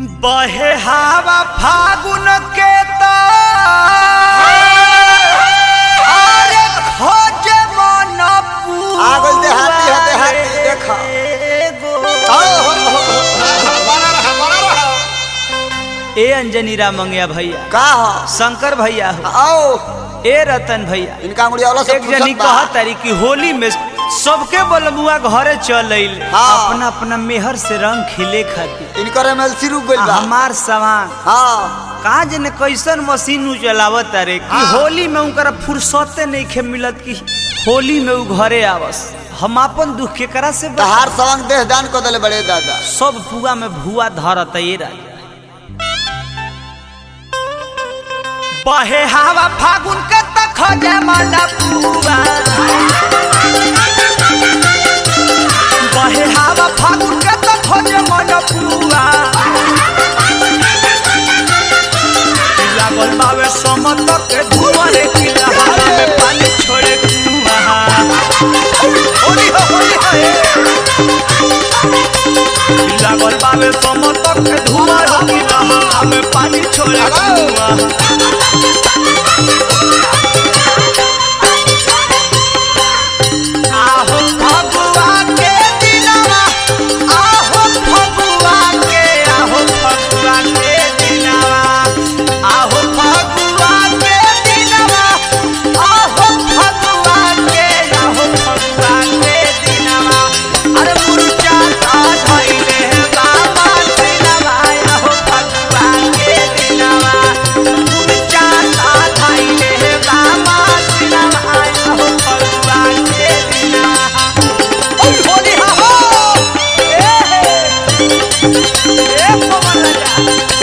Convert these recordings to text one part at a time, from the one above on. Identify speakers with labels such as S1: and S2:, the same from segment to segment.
S1: बहे हवा फागुन के त अरे खोजे मन
S2: आ गइल देहाती, हा, देहाती, देखा।
S1: ए अंजनी राम मंगिया भैया
S2: का ह
S1: शंकर भैया हो
S2: आओ
S1: ए रतन भैया
S2: इनका अंगुड़िया वाला से
S1: एक जनी कहा तारी कि होली में सबके बलमुआ घरे चल अइले
S2: हाँ।
S1: अपना अपना मेहर से रंग खिले खातिर
S2: इनकर एमएलसी रुक गइल
S1: आ
S2: बा
S1: हमार सामान
S2: हां
S1: कहा जने कैसन मशीन उ चलावत तारे कि
S2: हाँ।
S1: होली में उनकर फुर्सते नहीं खे मिलत कि होली में उ घरे आवस हम अपन दुख के करा से बता-
S2: तहार सवंग देह दान को दले बड़े दादा
S1: सब पुआ में भुआ धरत ये राजा बहे हवा फागुन के तक खोजे माला पुआ बहे हवा फागुन के तक खोजे माला पुआ लागल बावे समत के धुआं रे किला हवा में पानी छोड़े कुआ होली हो होली हो ए। लागल बावे समत के धुआं रे किला हवा में पानी छोड़े कुआ आहो फगुआ के दिनवा आहो फगुआ के आहो फगुआ के दिनवा आहो फगुआ के दिनवा आहो फगुआ के आहो फगुआ के दिनवा अरे मुर्चा का धइले बाबा दिनवा आहो फगुआ के दिनवा मुर्चा का धइले बाबा दिनवा आहो फगुआ के दिनवा ओ होली हा हो ए हे ए पवन राजा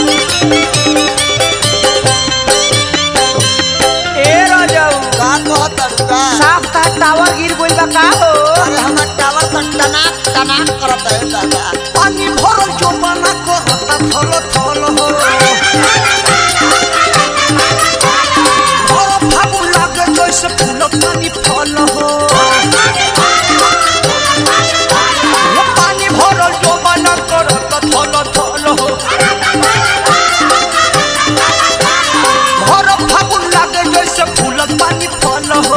S1: ए राजाऊ
S2: का कहत का
S1: साफ का टावर गिर गइल बा का हो
S2: अरे हमर टावर पर टनाक टनाक करत है दादा
S1: पानी भरल जोबाना करता थल थल हो भर फागुन लागे जैसे फूल पानी फल हो ये पानी भरल जोबाना करता थल थल हो भर फागुन लागे जैसे फूल पानी फल हो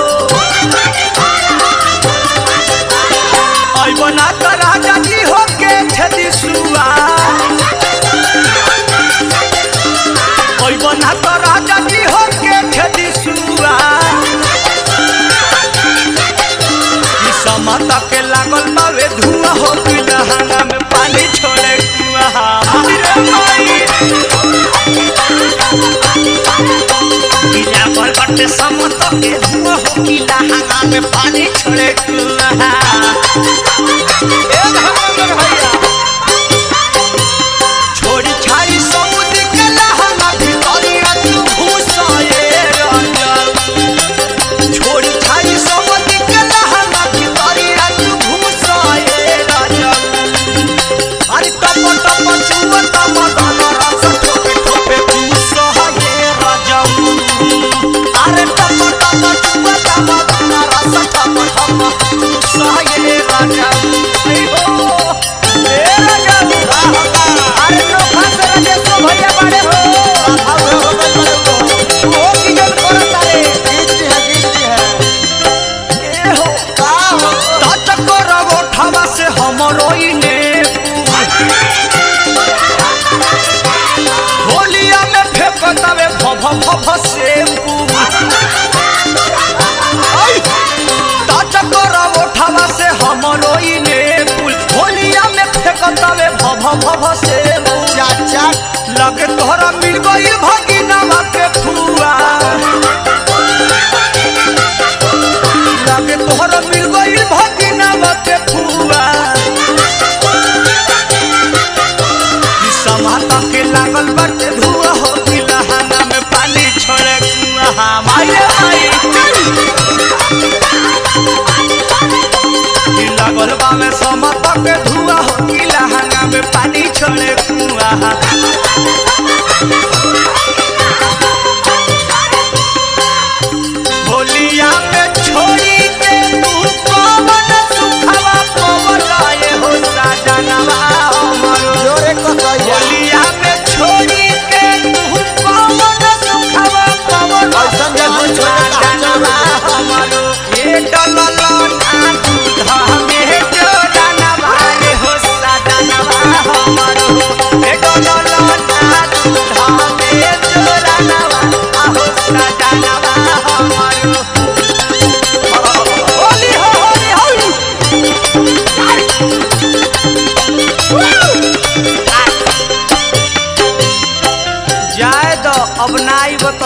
S1: अइबना त राजा जी हो के छेदी सुआ अइबना त राजा जी हो के छेदी सुआ ई समता के लागल बावे धुआं हो लहंगा में पानी छोड़े कुआ रे माई किला पर बटे समता के धुआं हो लहंगा में पानी छोड़े कुआ ए धर्मेंद्र भैया छोड़ी छाई समुद्र के लहंगा भितरिया तू घुसाए राजा छोड़ी छाई समुद्र के लहंगा भितरिया तू घुसाए राजा अरे टप टप चुआ तम दन रस ठोपे ठोपे घुसाए राजा अरे टप टप चुआ तम दन रस ठोपे ठोपे घुसाए राजा आई हो ए राजा अरे नो फास राजेश भैया बाड़े हो
S2: हां हो हो गइल बड़े हो
S1: ओ की जन करत रे
S2: गिट्टी है गिट्टी है
S1: ए हो
S2: का हो
S1: तात करब ठवा से हमरो इने होलिया में फेंकतावे भभ भभ से तात करब ठवा से हमरो इने पुल होलिया में फेंकतावे भभ भभ से
S2: चाचा
S1: लगे तोहरा मिल गई भगिनवा के फुआ लगे तोहरा मिल गई भगिनवा के फुआ ई समाता के लागल बाटे धुआ हो कि लहाना में पानी छोड़े कुआ माई रे माई ई लागल बा में समाता के धुआ हो कि लहाना में पानी छोड़े कुआ होलिया में छोड़ी के तू कौन सुखवा पवन आए हो साजनवा हमरो
S2: जोरे को सही
S1: होलिया में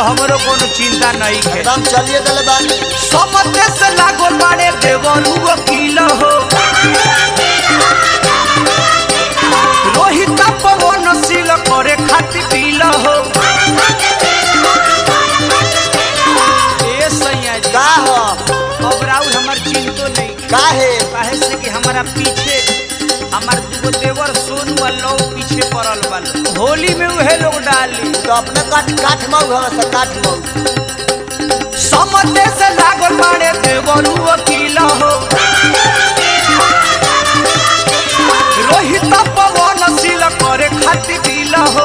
S1: हमरो कोनो चिंता नहीं है
S2: एकदम चलिए दिले बानी
S1: समते से लागल बाड़े देवरू वकील हो रोहित पवन सील करे खातिर पील हो ए सैया जी
S2: का हो
S1: अब राउर हमर चिंतो नहीं
S2: का है
S1: काहे से कि हमारा पीछे हमार दूगो देवर सोनू आ लौ पीछे पड़ल बा होली में उहे लोग डाली
S2: तो अपने काठ काठ मऊ हवे से काठ मऊ
S1: समते से लागल बाड़े देवरू वकील हो रोहित पवन सील करे खातिर दिल हो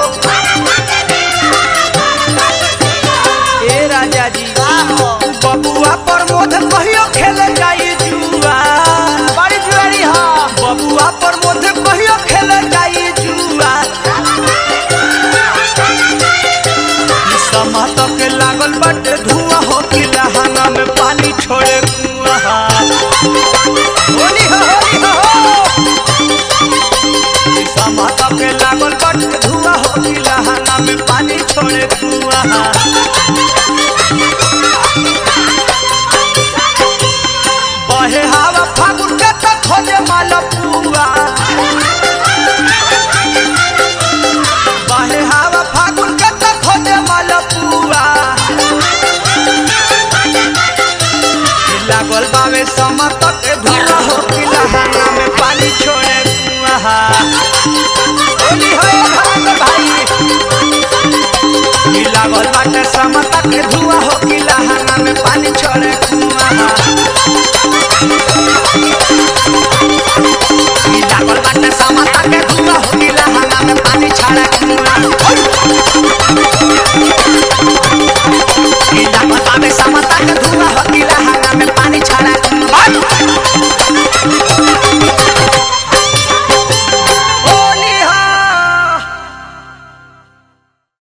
S1: ए राजा जी
S2: का हो
S1: बबुआ प्रमोद कहियो खेले जाई जुआ
S2: बड़ी जुआरी हो
S1: बबुआ प्रमोद कहियो खेले जाई जुआ ई समा तक लागल बाटे धुआं हो कि लहंगा में पानी छोड़े कुआं होली हो होली हो ई समा तक लागल बाटे धुआं हो कि लहंगा में पानी छोड़े कुआं बहे हवा फागुन के तक खोजे मालपुआ बहे हवा फागुन के तक खोजे मालपुआ लागल बावे समा तक धुआ हो कि लहंगा में पानी छोड़े कुआं होली हो भाग भाई ई लागल बाटे समा तक धुआ हो कि लहंगा में पानी छोड़े कुआं ई लागल बाटे समाता के धुआं हो गिला हंगा में पानी छाड़ा कुआं ई लागल बाटे समाता के धुआं हो गिला हंगा में पानी छाड़ा कुआं